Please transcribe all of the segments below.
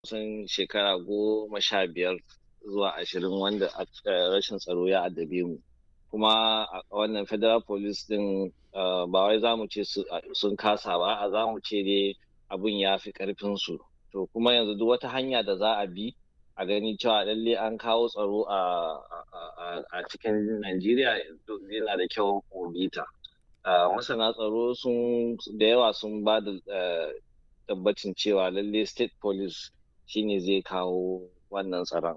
kusan shekara goma sha biyar zuwa ashirin wanda rashin tsaro ya addabe mu kuma wannan federal police din ba wai za mu ce sun kasa ba a za mu ce dai abun ya fi karfin su to kuma yanzu duk wata hanya da za a bi a gani cewa lalle an kawo tsaro a cikin Najeriya yana da kyau mu bita. Masana tsaro sun da yawa sun ba da tabbacin cewa lalle state police shine zai kawo wannan tsaron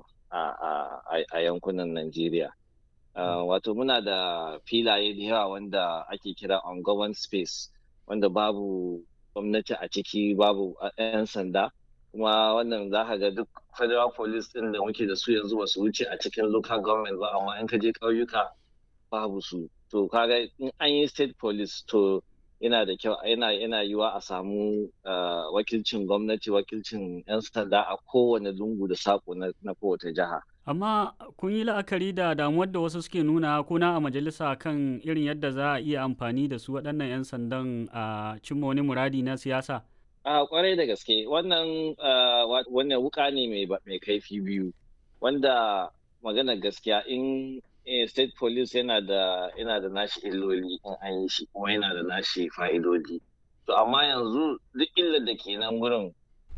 a yankunan Najeriya. Wato muna da filaye da yawa wanda ake kira on space wanda babu gwamnati a ciki babu 'yan sanda. kuma wannan za ka ga duk federal police din da muke da su yanzu ba su wuce a cikin local government ba amma in ka je ƙauyuka babu su to kaga in an yi state police to yana da kyau yana yana yiwa a samu wakilcin gwamnati wakilcin 'yan sanda a kowane lungu da sako na kowace jiha amma kun yi la'akari da damuwar da wasu suke nuna kuna a majalisa kan irin yadda za a iya amfani da su waɗannan 'yan sandan a cimma wani muradi na siyasa A kwarai da gaske wannan wannan wuka ne mai kaifi biyu wanda magana gaskiya in state police yana da yana da nashi illoli in an yi shi kuma yana da nashi fa'idodi to amma yanzu duk illar da ke nan gurin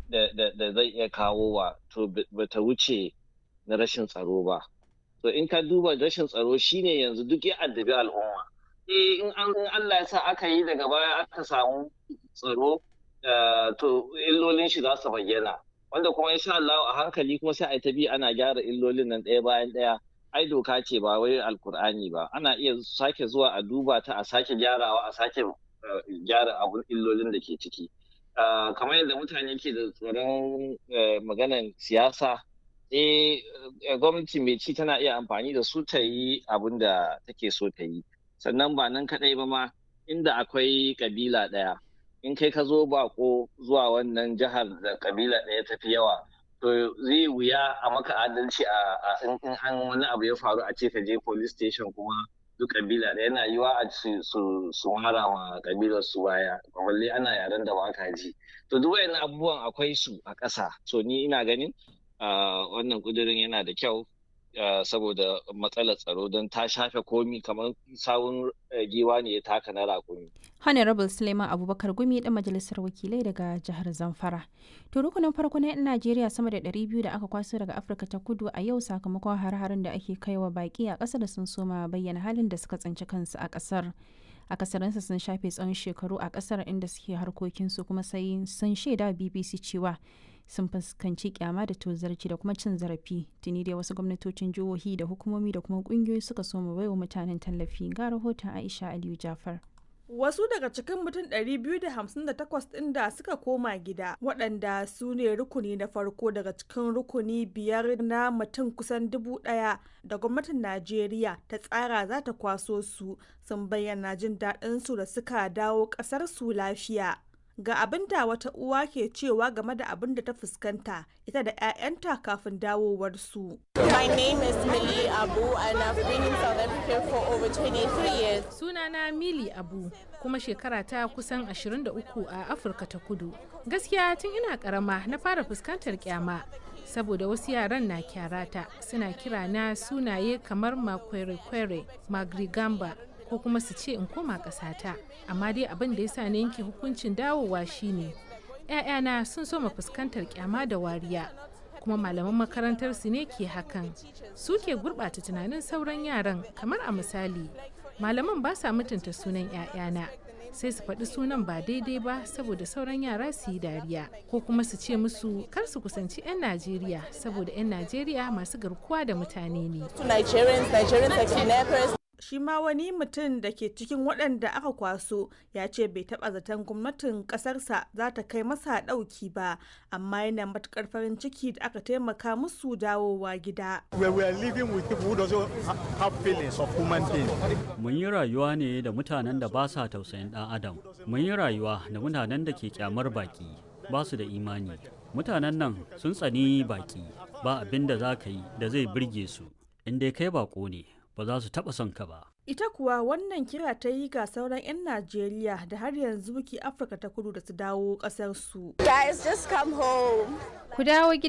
da zai iya kawo wa to bata wuce na rashin tsaro ba to in ka duba rashin tsaro shine yanzu duk ya addabi al'umma eh in Allah ya sa aka yi daga baya aka samu tsaro Uh, to illolin shi za su bayyana wanda kuma insha Allah a hankali kuma sai a ta bi ana gyara illolin nan ɗaya bayan ɗaya ai doka ce ba wai alkur'ani ba ana iya sake zuwa a duba ta a sake gyarawa a sake uh, gyara abun illolin da ke ciki uh, kamar yadda mutane ke da tsoron maganan siyasa eh gwamnati mai ci tana iya amfani da su ta yi abun da take so ta yi sannan ba nan kaɗai ba ma inda akwai kabila ɗaya in kai ka zo bako zuwa wannan jihar da kabila ɗaya tafi yawa to zai wuya a maka adalci a in an wani abu ya faru a ce ka je police station kuma duk kabila ɗaya yana yiwa a su su mara ma kabilar su baya balle ana yaren da baka ji to duk wayannan abubuwan akwai su a ƙasa so ni ina ganin wannan kudirin yana da kyau saboda matsalar tsaro don ta shafe komi kamar sawun giwa ne ya taka na rakumi. Honorable Suleiman Abubakar Gumi ɗan majalisar wakilai daga jihar Zamfara. To rukunin farko na 'yan Najeriya sama da 200 da aka kwaso daga Afirka ta kudu a yau sakamakon har-harin da ake kaiwa baki a ƙasar sun soma bayyana halin da suka tsinci kansu a ƙasar. akasarinsa sun shafe tsawon shekaru a ƙasar inda suke harkokinsu kuma sai sun shaida BBC cewa sun fuskanci kyama da tozarci da kuma cin zarafi tuni dai wasu gwamnatocin jihohi da hukumomi da kuma kungiyoyi suka so mu baiwa mutanen tallafi ga rahoton aisha aliyu jafar Wasu daga cikin mutum 258 ɗin da suka koma gida waɗanda su ne rukuni na farko daga cikin rukuni biyar na mutum kusan dubu ɗaya da gwamnatin Najeriya ta tsara za ta kwaso su sun bayyana jin daɗinsu da suka dawo ƙasar su lafiya. ga abin da wata uwa ke cewa game da abin da ta fuskanta ita da 'ya'yanta kafin dawowarsu. My name is Millie Abu and I've been in South Africa for over 23 years. Sunana Mili Abu kuma shekara ta kusan 23 a Afirka ta Kudu. Gaskiya tun ina karama na fara fuskantar kyama saboda wasu yaran na kyarata suna kira na sunaye kamar makwere-kwere, magrigamba ko kuma su ce in koma ƙasata amma dai abin da ya sa na yanke hukuncin dawowa shine ‘ya'yana sun soma fuskantar kyama da wariya kuma malaman makarantar su ne ke hakan su ke gurɓata tunanin sauran yaran kamar a misali malaman ba sa mutunta sunan ‘ya'yana sai su faɗi sunan ba daidai ba saboda sauran yara su yi dariya ko kuma su ce musu kar su kusanci 'yan najeriya saboda 'yan najeriya masu garkuwa da mutane ne shi ma wani mutum da ke cikin waɗanda aka kwaso ya ce bai taɓa zaton gwamnatin ƙasarsa za ta kai masa ɗauki ba amma yana matuƙar farin ciki da aka taimaka musu dawowa gida. Mun yi rayuwa ne da mutanen da ba sa tausayin ɗan adam. Mun yi rayuwa da mutanen da ke kyamar baki ba su da imani. Mutanen nan sun tsani baki ba abin da za ka yi da zai birge su. In dai kai bako ne ba za su taɓa son ka ba. ita kuwa wannan kira ta yi ga sauran 'yan najeriya da har yanzu ke afirka ta kudu da su dawo kasar su Guys, just come home. Ku dawo gida